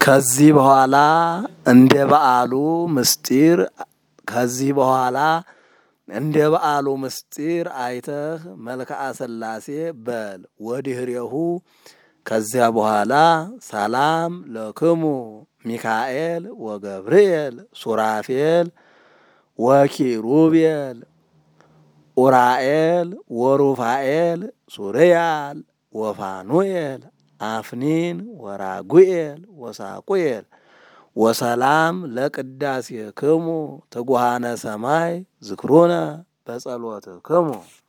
ከዚህ በኋላ እንደ በዓሉ ምስጢር ከዚህ በኋላ እንደ በዓሉ ምስጢር አይተህ መልክዓ ሥላሴ በል። ወዲህሬሁ ከዚያ በኋላ ሰላም ለክሙ ሚካኤል ወገብርኤል ሱራፌል ወኪሩቤል ኡራኤል ወሩፋኤል ሱርያል ወፋኑኤል አፍኒን ወራጉኤል ወሳቁኤል ወሰላም ለቅዳሴ ክሙ ትጉሃነ ሰማይ ዝክሩነ በጸሎት ክሙ